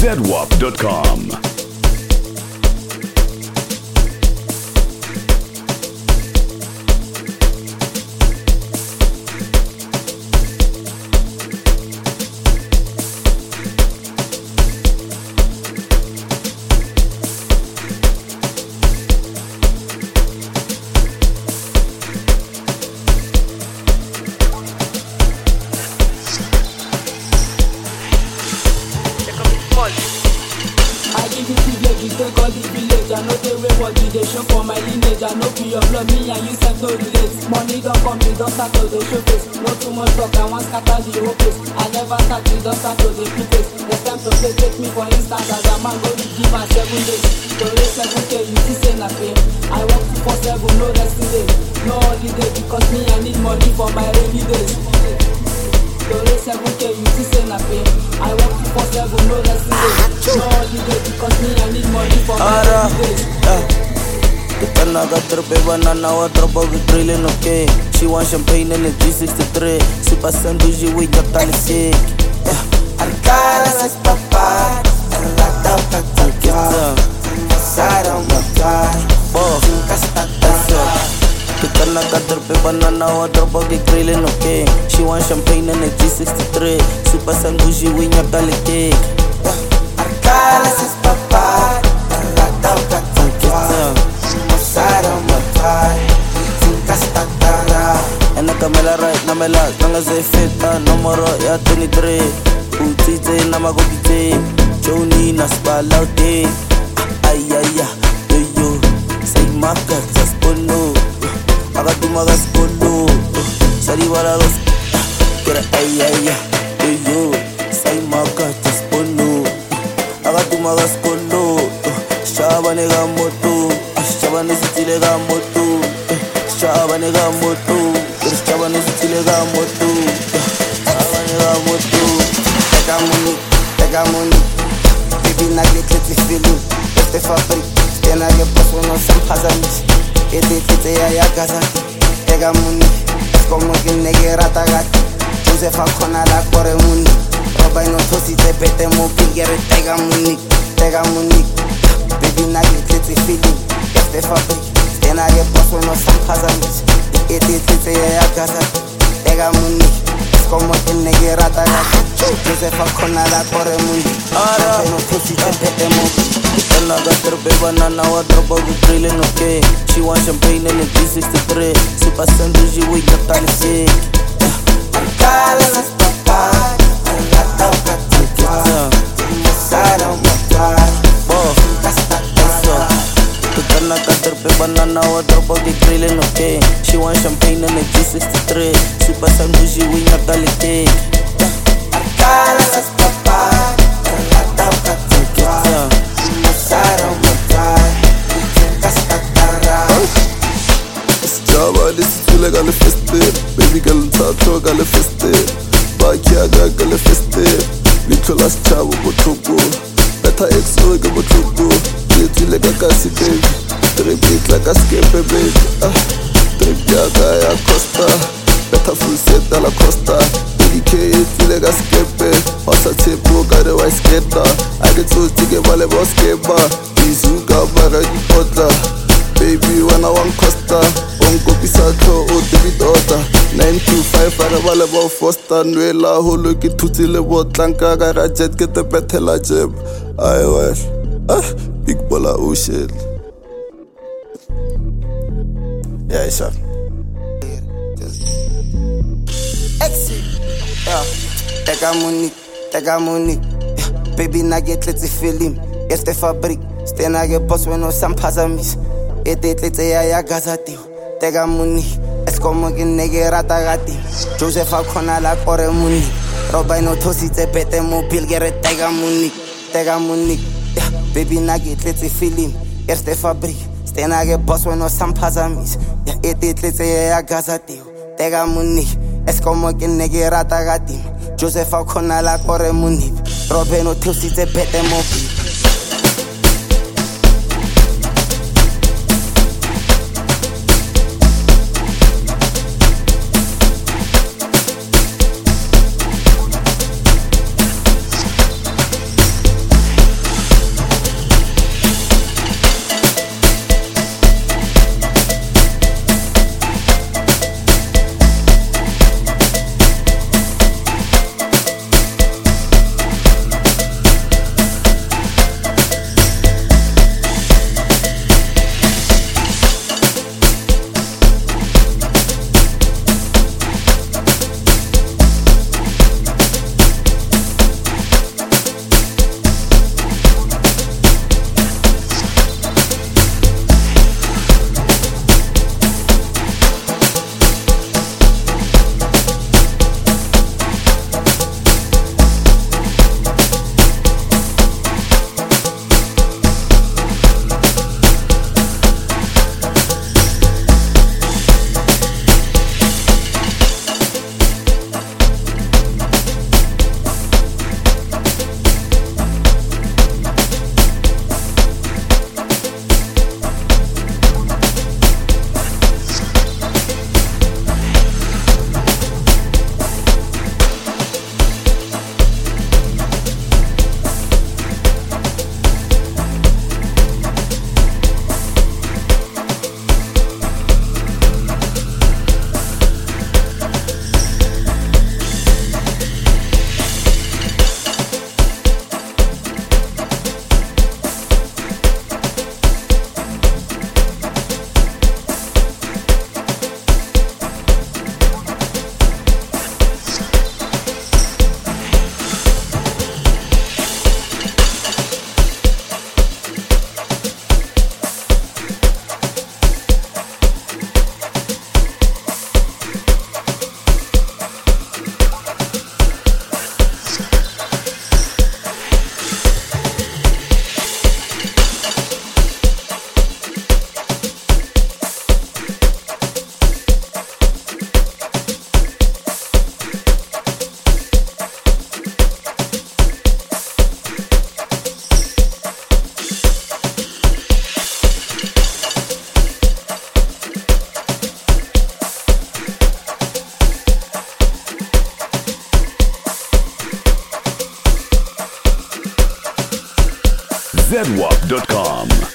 zedwap.com. I give you privilege, you take all the village. I know the way what you dey show for my lineage. I know be your blood, me and you sef no relate. Money don't come, me don't start to dey show face. No too much talk, I want scatter the whole place. I never start, me don't start to dey put face. Next time to play, take me for instance as a man go to give am seven days. To raise seven k, you see say na pain. I work two for seven, no resting day, no holiday because me I need money for my rainy days. To raise seven k, you see say na pain. I work two for seven, no resting day, no holiday because me I need money for my Ara, rainy days. yeah. Kitana got trippy banana wa drop of drilling okay. She want champagne in the G63. Super sandwich with your talisik. Yeah. Arcada las papas, en la tapa tapa, pasaron matar, Boss. nunca está tarde. Kitana got trippy banana wa drop of drilling okay. She want champagne in the G63. Super sandwich with your talisik. Arcada las papas, en la tapa tapa, pasaron matar, nunca está tarde. En the camera right, na me la, nanga ze fit, na numero ya 23 Utite na magopite, Joni na spalaute Ay ay ay, yo yo, say maka, zaspono Agaduma gaspono, sari wala los Kira ay ay ay, yo yo, say maka, zaspono Agaduma gaspono, Shabane ga moto, Shabane sitile ga moto Shabane ga moto, Shabane sitile ga moto Shabane ga moto Pega money, pega money, baby na get it feeling. Este fabrik, stena ge paso no sam hazamit. Ete tete ya ya gaza. Pega money, es como que nege ratagat. Josefa kona la kore money. Roba no tosi te pete mo pingere pega money, pega money. Baby na get it feeling. Este fabrik, stena ge paso no sam hazamit. Ete tete ya ya gaza. Pega money. Es como que negue rata Josefa kona la corre mundi Ara. No pussy te pete mo Kitana got trippy banana wa drop of drilling okay She want champagne in the G63 Super sandwich with your talisik Cala las papas En la tauca tauca Pasaron matar Boss. Hasta Eso. Kitana got trippy banana wa drop of drilling okay She want champagne in the G63 Super sandwich with your talisik Cala las papas En la tauca tauca Pasaron matar Hasta tarra Java lisithule ka le festive baby girl nthatho ka le festive bakiaka ka le festive leitlho la setšhabo botlhoko betha exo ke botlhoko ke tswile ka kasi baby trip e tla ka skepe baby ah, trip yaka ya costa betha full set a la costa edk e tswile ka skepe wasa tshepo ka re wa sketa a ke tsotse ke ba le boskeba izuka bara dipotla baby wena wa nkosta o nkopisa tlho o tebitota 925 a re ba le bo fosta nwela holo ke thutse le botlanka ka ra jet ke tepethela jeb ai wel ah big bola ocean yeah sure Exit. Yeah. Tega money, tega money. Yeah. Baby na get tletse film. Este fabrik, stena ge boss when no sampazamis. Ete tletse ya ya gazati. Tega money. Es como que nege rata gati. Josefa kona la kore money. Roba no tosi te pete mo pilgere tega money. Tega money. Yeah. Baby na get tletse film. Este fabrik, stena ge boss when no sampazamis. Yeah. Ete tletse ya ya gazati. Tega money. Es como que nege rata gati. Josefa kona la kore money. Roba no tosi te pete mo pilgere zedwap.com.